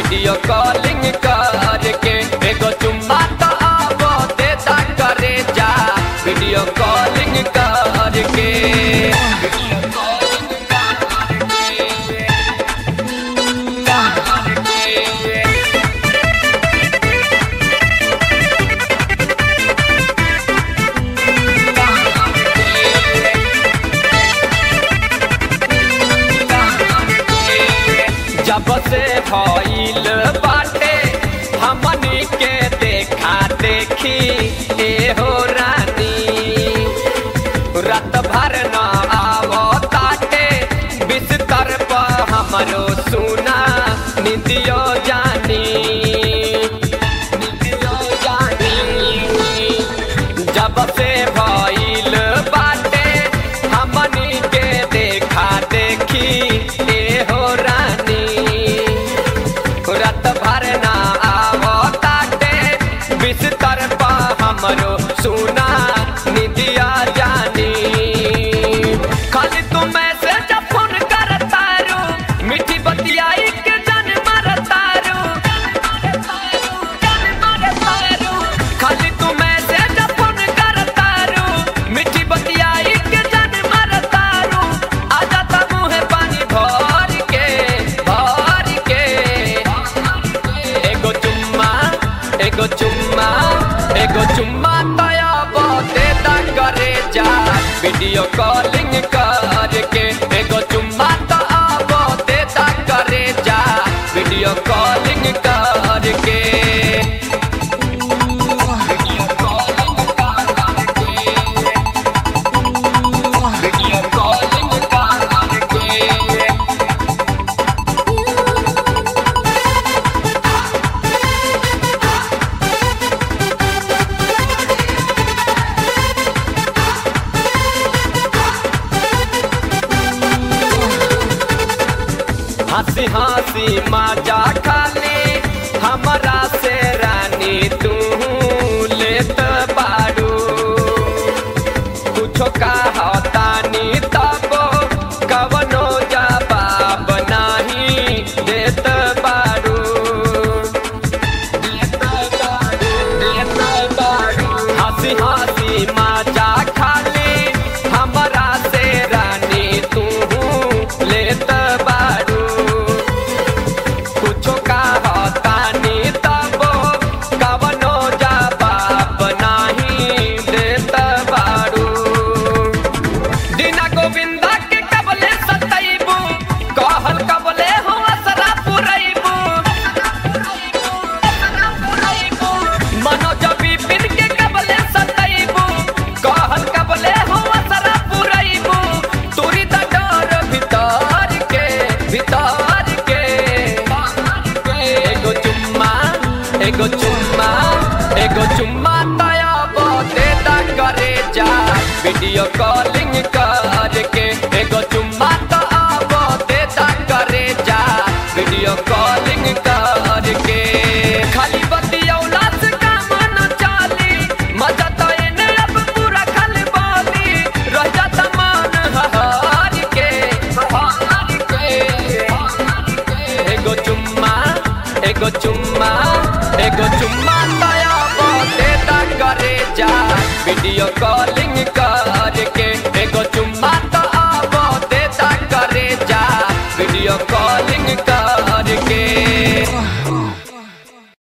video calling करके एगो चुम्मा तो अब देता करे जा वीडियो कॉलिंग करके वीडियो कॉलिंग करके जब से भइल बाटे हमनी के देखा देखी ए हो रानी रात भर न आवो ताटे बिस्तर पर हमरो सुना निदियो जानी निदियो जानी जब से भइल बाटे हमनी के देखा देखी ए हो रानी रात भर ना आवो ताटे बिस्तर पर हमरो सुना निदिया जानी खाली तू मैसेज फोन करता रू मीठी बतियाई के जान मारता रू खाली तू मैसेज फोन करता रू मीठी बतियाई के जान मारता रू आ जाता मुँह पानी भर के भर के एगो चुम्मा एगो चुम्मा एगो चुम्मा तया बहुते दा करे जा वीडियो कॉलिंग करके एगो चुम्मा तो बहुते दा करे जा वीडियो कॉलिंग करके वीडियो कॉलिंग करके वीडियो कॉलिंग करके हंसी हंसी मजा खाली हमरा से रानी तू लेत बाड़ू कुछो कहतानी तब कवनो जवाब नाही देत बाड़ू देत बाड़ू देत बाड़ू हंसी हंसी मजा खाली हमरा से रानी तू लेत बाड़ू कुछो कहतानी तब कवनो जवाब नाही देत बाड़ू दीना गोविंदा के कबले सतैबू कहल कबले हो असरा पुरैबू मनोज विपिन के कबले सतैबू कहल कबले हो असरा पुरैबू तुरी त डर भीतर के भीतर के एगो चुम्मा एगो चुम्मा एगो चुम्मा तया बहुते दा करे जा वीडियो कॉलिंग करके एगो चुम्मा तो बहुते दा करे जा वीडियो कॉलिंग करके खाली बतियौला से काम न चाली मजा तो एने अब पूरा खाली बाली रह जाता मन हर के हर के एगो चुम्मा एगो चुम्मा एगो चुम्मा तया बहुते दा करे जा वीडियो कॉलिंग कर